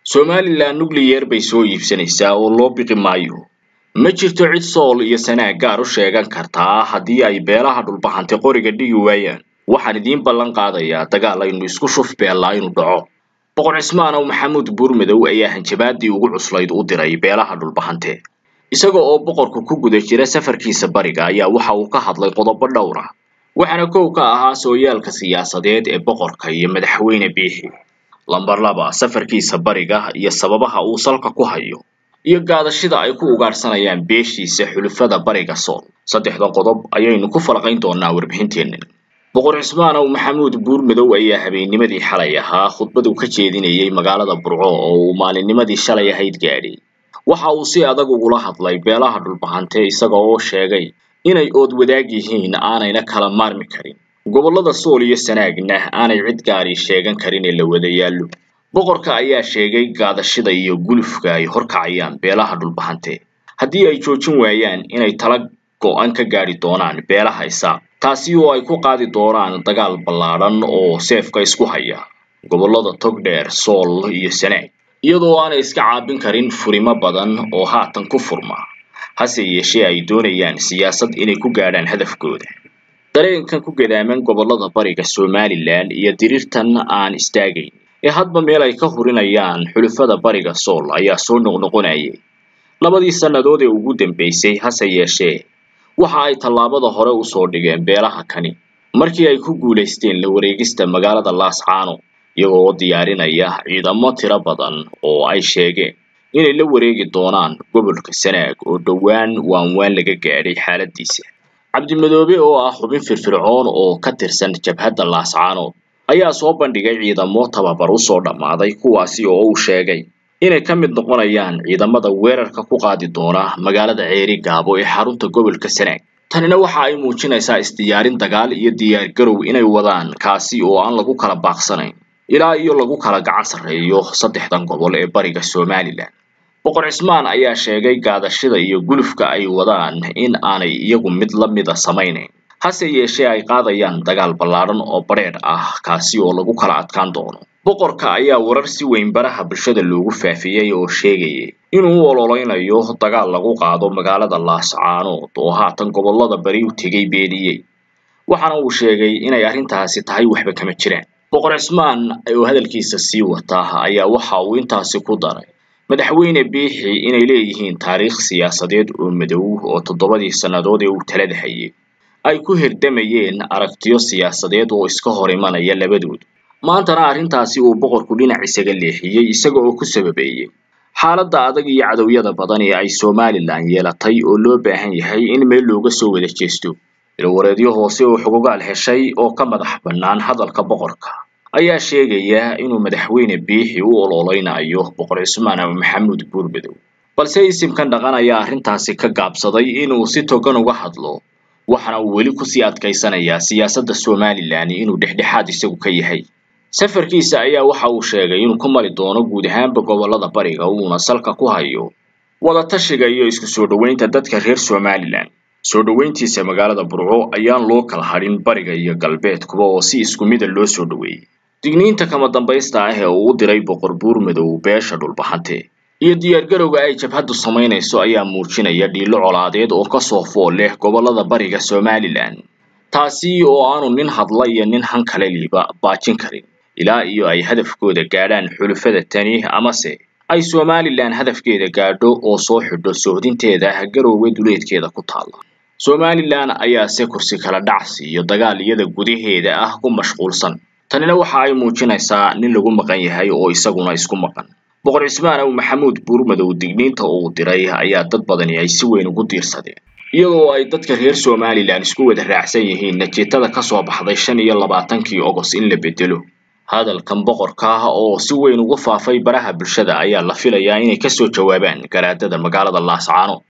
somalilan nucleyer bay soo iibsanaysaa oo loo biqi maayo ma jirto cid sool iyo sanaag gaar u sheegan kartaa haddii ay beelaha dhulbahantay qoriga dhigi waayaan waxaan idiin ballan qaadayaa dagaal aynu isku shuf beellaa inuu dhaco boqor cismaanow maxamuud buurmadow ayaa hanjabaadii ugu cuslayd u diray beelaha dhulbahante isaga oo boqorku ku guda jira safarkiisa bariga ayaa waxa uu ka hadlay qodobo dhowr ah waxaana kow ka ahaa sooyaalka siyaasadeed ee boqorka iyo madaxweyne biixi lambar laba safarkiisa bariga iyo sababaha uu salka ku hayo iyo gaadashida ay ku ugaadhsanayaan beeshiisa xulufada bariga sool saddexdan qodob ayaynu ku falaqayn doonaa warbixinteennan boqor cismaanow maxamuud buurmadow ayaa habeennimadii xalay ahaa khudbadu ka jeedinayay magaalada burco oo uu maalinnimadii shalay ahayd gaadhay waxa uu si adag ugula hadlay beelaha dhulbahante isaga oo sheegay inay ood wadaag yihiin aanayna kala maarmi karin gobollada sool iyo sanaagna aanay cid gaari sheegan karin ee la wada yaallo boqorka ayaa sheegay gaadashida iyo gulufka ay horkacayaan beelaha dhulbahante haddii ay joojin waayaan inay tala go-an ka gaadhi doonaan beelaha isaaq taasi oo ay ku qaadi doonaan dagaal ballaadhan oo seefka isku haya gobollada togdheer sool iyo sanaag iyadoo aanay iska caabin karin furimo badan oo haatan ku furma hase yeeshee ay doonayaan siyaasad inay ku gaadhaan hadafkooda dareenkan ku gadaaman gobollada bariga somalilan iyo diriirtan aan istaagayn ee hadba meel ay ka hurinayaan xulufada bariga sool ayaa soo noqnoqonayay labadii sannadood ee ugu dambeysay hase yeeshee waxa ay tallaabada hore usoo dhigeen beelaha kani markii ay ku guulaysteen la wareegista magaalada laascaano iyagoo oo diyaarinaya ciidamo tiro badan oo ay sheegeen inay la wareegi doonaan gobolka sanaag oo dhowaan waanwaan laga gaadhay xaaladiisa cabdimadoobe oo ah xubin firfircoon oo ka tirsan jabhadda laascaanood ayaa soo bandhigay ciidamo tababar usoo dhammaaday kuwaasi oo uu sheegay inay ka mid noqonayaan ciidamada weerarka ku qaadi doona magaalada ceeri gaabo ee xarunta gobolka sanaag tanina waxa ay muujinaysaa isdiyaarin dagaal iyo diyaargarow inay wadaan kaasi oo aan lagu kala baaqsanayn ilaa iyo lagu kala gacan sarreeyo saddexdan gobol ee bariga somalilan boqor cismaan ayaa sheegay gaadashida iyo gulufka ay wadaan in aanay iyagu mid la mida samaynayn hase yeeshee ay qaadayaan dagaal ballaadhan oo badheedh ah kaasi oo lagu kala adkaan doono boqorka ayaa warar si weyn baraha bulshada loogu faafiyey oo sheegayay inuu u ololeynayo dagaal lagu qaado magaalada laascaanood oo haatan gobollada bari u tegay beeniyey waxaana uu sheegay inay arrintaasi tahay waxba kama jiraan boqor cismaan oo hadalkiisa sii wata ayaa waxa uu intaasi ku daray madaxweyne biixi inay leeyihiin taariikh siyaasadeed oo madow oo toddobadii sannadood ee uu talada hayay ay ku hirdamayeen aragtiyo siyaasadeed oo iska hor imanaya labadooda maantana arrintaasi uu boqorku dhinac isaga leexiyey isaga oo ku sababeeyey xaaladda adag iyo cadowyada badan ee ay somalilan yeelatay oo loo baahan yahay in meel looga soo wada jeesto ilwareedyo hoose oo xogogaal heshay oo ka madax bannaan hadalka boqorka ayaa sheegaya inuu madaxweyne biixi u ololeynayo boqor cismaan ama maxamuud buurmadow balse isimkan dhaqan ayaa arrintaasi ka gaabsaday inuu si togan uga hadlo waxaana uu weli kusii adkaysanayaa siyaasadda somalilan inuu dhexdhexaad isagu ka yahay safarkiisa ayaa waxa uu sheegay inuu ku mari doono guud ahaanba gobollada bariga uuna salka ku hayo wadatashiga iyo isku soo dhoweynta dadka reer somalilan soo dhoweyntiisa magaalada burco ayaan loo kala hadhin bariga iyo galbeedkuba oo si isku mida loo soo dhoweeyey digniinta kama dambaysta ah ee uu u diray boqor buurmadow beesha dhulbahante iyo diyaargarowga ay jabhaddu samaynayso ayaa muujinaya dhiilo colaadeed oo kasoo fool leh gobollada bariga somalilan taasi oo aanu nin hadla iyo nin han kale liiba baajin karin ilaa iyo ay hadafkooda gaadhaan xulufada tani amase ay somalilan hadafkeeda gaadho oo soo xidho sohdinteeda garowga duleedkeeda ku taalla somalilan ayaase kursi kala dhacsi iyo dagaal iyada gudaheeda ah ku mashquulsan tanina waxa ay muujinaysaa nin lagu maqan yahay oo isaguna isku maqan boqor cismaan ow maxamuud buurmadow digniinta uu diray ayaa dad badani ay si weyn ugu diirsadeen iyadoo ay dadka reer somalilan isku wada raacsan yihiin natiijada kasoo baxday shan iyo labaatankii ogos in la bedelo hadalkan boqorka ah oo si weyn ugu faafay baraha bulshada ayaa la filayaa inay kasoo jawaabaan garaadada magaalada laascaano